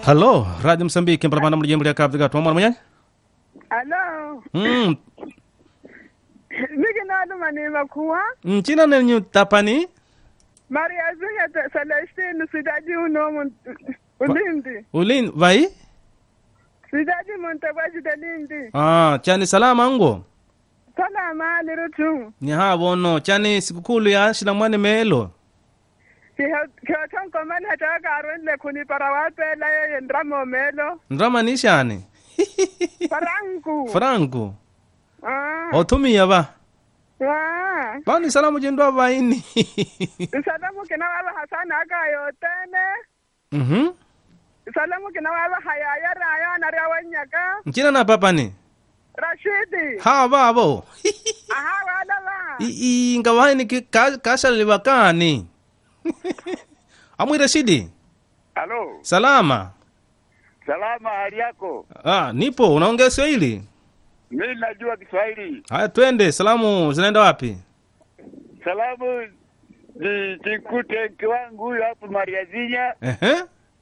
halo radio msambiki mpalapanda mulijembo lya cabo delgado mwana mwenyanyi Alo, mm. miki nadu manima kuwa. mchina nenyu tapani Maria Zinga te- Celestine sidaji uno mun ulindi. ulin vai Sidaji mun tabaji de lindi. ah, chani salama ngo Tala ma lirutu. ni ha bono chani sikukulu ya shina mwane melo Kyo ton koman hata karun le kuni parawape la ye ndramo melo. ndrama ni shani Parangu. franco Ah. otumiya ba Ah. bani salamu jendwa vaini Salamu kina wala hasana aka yotene. mhm Salamu kina wala hayaya raya na rawanyaka. mchina na papani Rashidi. ha babo Aha wala ba. I- i- nga vaini ki- ka- kashaliliwa kani amwire shidi Halo, salama salama, hali yako? ah, nipo unaongea swahili Mimi najua Kiswahili. haya twende salamu zinaenda wapi Salamu ni tikute mke wangu huyu hapo Maria Zinya, Ehe.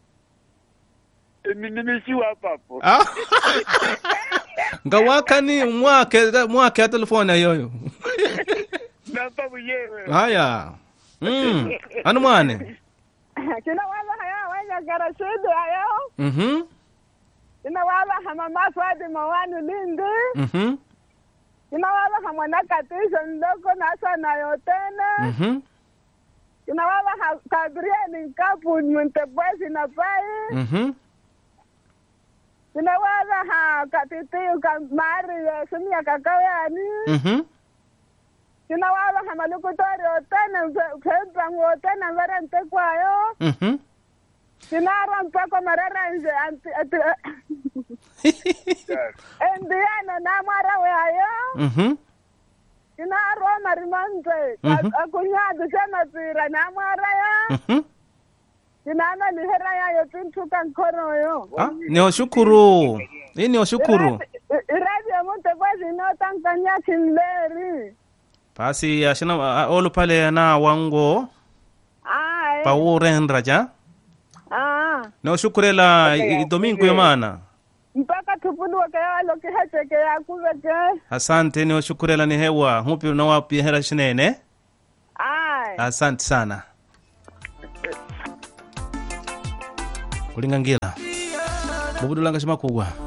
Imi- nimeshiwa hapa hapo. Ah. nga wakani mwake mwake ya telefoni ayoyo Namba mwenyewe. haya mm. anu mwane Kina wala haya wanyaka Rashidi ayo. mhm Kina wala hama maswadi mawani lindi. mhm Kina wala hama nakatisha ndoko nasa na yotene. mhm Kina wala ha kabrieni nkapu mwintebwezi na pai. mhm Kina wala ha katitiyu ka mari ya sumia kakawani. mhm Kina wala hama lukutori otene kempangu otene mbere ntekwayo. mhm Kinara mpako mararanje anti ati endiano na mara wayo. mhm Kinaro marimante Mhm. akunyadu sema pira na mara ya. mhm Kinana lihera ya yotintuka nkoro yo. ah, ni oshukuru hii ni oshukuru Irabi ya mute kwa zino tankanya kinleri. basi ashina ah, olu pale na wango Ay. paurendraja Ah. ni oshukurela i- i- domingo yomana Mpaka tupudwa kaya walo kihacheke ya kuveke. asante ni oshukurela ni hewa hupi nawapihera shinene Ay. asante sana kulingangila bubudulanga shimakugwa